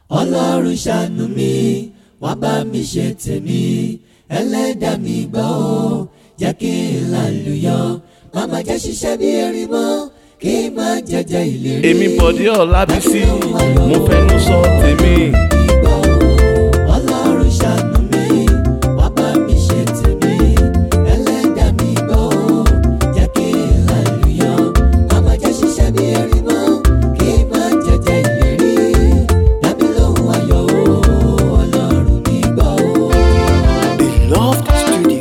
ọlọ́run ṣàánú mi wá bá mi ṣe tèmi ẹlẹ́dàá mi gbọ́ ó jẹ́ kí n lálùyọ má má jẹ́ ṣiṣẹ́ bí erin mọ́ kí n má jẹjẹ ìlérí. èmi bọ̀dé ọ̀làbísí mo fẹnu sọ tèmi. Ìgbọ́ ó, ọlọ́run ṣàánú mi wá bá mi ṣe tèmi ẹlẹ́dàá mi gbọ́ ó jẹ́ kí n lálùyọ má má jẹ́ ṣiṣẹ́ bí erin mọ́ kí n má jẹjẹ ìlérí. Dábí lóhùn ayọ̀ ó, ọlọ́run mi gbọ́ ó. Beloved Studio.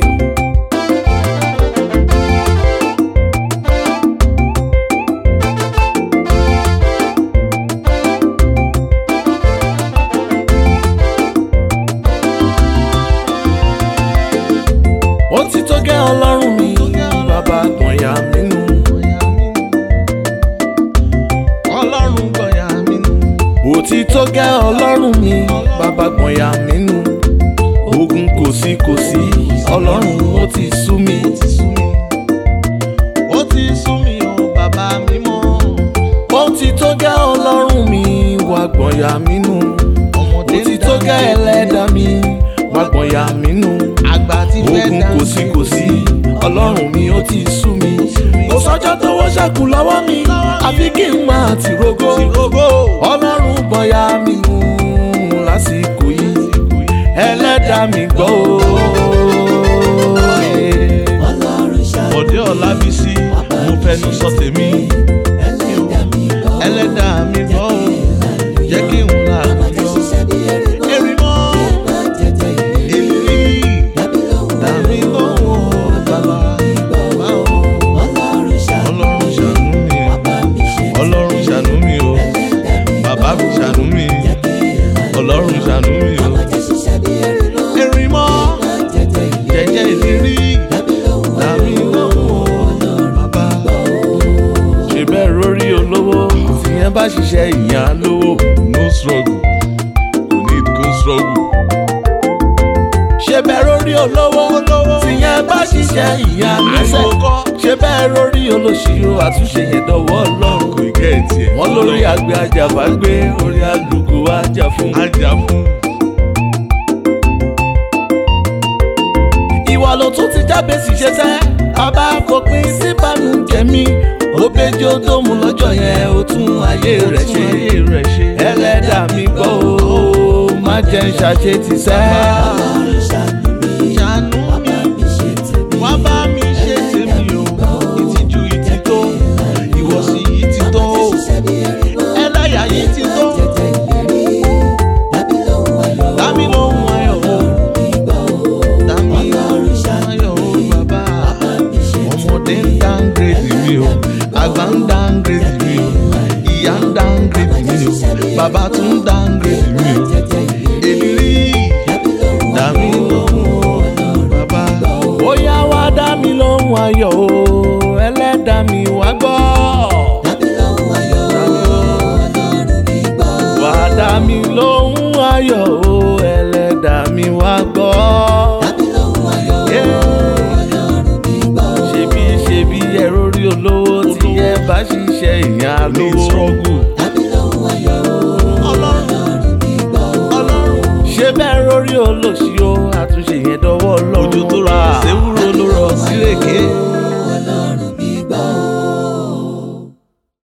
ó ti tó gẹ́ ọlọ́run mi bàbá gbọ̀nyà mínú. ọlọ́run gbọ̀nyà mínú. ó ti tó gẹ́ ọlọ́run mi bàbá gbọ̀nyà mínú. ogun kò sí kò sí ọlọ́run ó ti sú mi. ó ti sú mi o bàbá mímọ́. ó ti tó gẹ́ ọlọ́run mi wà gbọ̀nyà mínú. ó ti tó gẹ́ ẹlẹ́dàá mi wà gbọ̀nyà mínú àgbà ti fẹ́ ogun dá kò sí kò sí ọlọ́run mi ó ti sú mi. kò sọ́jọ́ tówó ṣẹ́kù lọ́wọ́ mi àfi kí n máa ti rogo. ọlọ́run bọ̀yà mi mú lásìkò yìí ẹlẹ́dàá mi gbọ́ o. ọlọ́run ṣàánú bọ̀dé ọ̀làbísí mo fẹnu sọ tèmi ẹlẹ́dàá mi gbọ́ ó. ẹlẹ́dàá mi gbọ́ o jẹ́ kí n là Má jẹ́ yọ. ṣiṣẹ́ bí erin mọ́ erin mọ́ kí n má jẹjẹ ìlérí. ìrírí Dábí lóhùn tàbí ayọ̀ ó, lọ́wọ́ bàbá bàbá o. ọlọ́run ṣàánú ọlọ́run ṣàánú mi wá bá mi ṣe ọlọ́run ṣàánú mi o ẹlẹ́dàá mi bàbá mi ṣàánú mi jẹ́ kí n là ọlọ́run ṣàánú mi o. má jẹ́ ṣiṣẹ́ bí erin mọ́ erin mọ́ má jẹjẹ ìlérí. jẹ́jẹ́ ìlérí Dábí lóhùn tàbí ayọ̀ ó, lọ́wọ́ bàbá. ṣe bẹ́ẹ̀ rórí olówó tí yẹn bá ṣiṣẹ́ ìyá lówó. no struggle kò need go struggle. ṣe bẹ́ẹ̀ rórí olówó tí yẹn bá ṣiṣẹ́ ìyá lẹ́sẹ̀. ṣe bẹ́ẹ̀ rórí olóṣìṣẹ́ àtúnṣe yẹn dọ̀wọ́ ọlọ́run. kò ì kẹ́ ẹ̀ tiẹ̀. wọ́n lórí àgbẹ̀ ajàfà gbé orí àlùkò ajá fún. ajá fún. ìwà ló tún ti jábẹ́ sì ṣe sẹ́ bàbá fòpin sí bànújẹ́ mi ó péjọ tó mú lọ́jọ́ yẹn ó tún ayé rẹ̀ ṣe ẹlẹ́dàá mi gbọ́ ó má jẹ́ ń ṣàṣe ti sẹ́. ọlọ́run ṣàánú mi ṣàánú wá bá mi ṣe tèmi. wá bá mi ṣe tèmi o ìtìjú ìtì tó ìwọ̀sí yìí ti tó Má jẹ́ ṣiṣẹ́ bí erin mọ́ ẹlẹ́yà yìí ti tó má jẹjẹ ìlérí. Dábí lóhùn ayọ̀ ó, dámi lóhùn ayọ̀ o mi gbọ́ ó. dámi Ọlọ́run lóhùn ṣàánú ayọ̀ o bàbá bá mi ṣe ọmọdé ń dáńgírèdì mi o àgbà ń dáńgírèdì mi o ìyá ń dáńgírèdì mi o bàbá tún ń dáńgírèdì mi o jẹjẹ ìlérí. èlìrí Dábí lóhùn dámi lóhùn o bàbá ó yá wá dá mi lóhùn ayọ̀ o ẹlẹ́dàá mi wá gbọ́. Dábí lóhùn ayọ̀ ó, Ọlọ́run mi gbọ́ ó. wá dá mi lóhùn ayọ̀ o ẹlẹ́dàá mi wá gbọ́. Dábí lóhùn ayọ̀ ó, Yeah. Ọlọ́run mi gbọ́ ó. ṣebí ṣebí ẹ̀rọ rí olówó tí ẹ bá ṣiṣẹ́ ìyá lówó.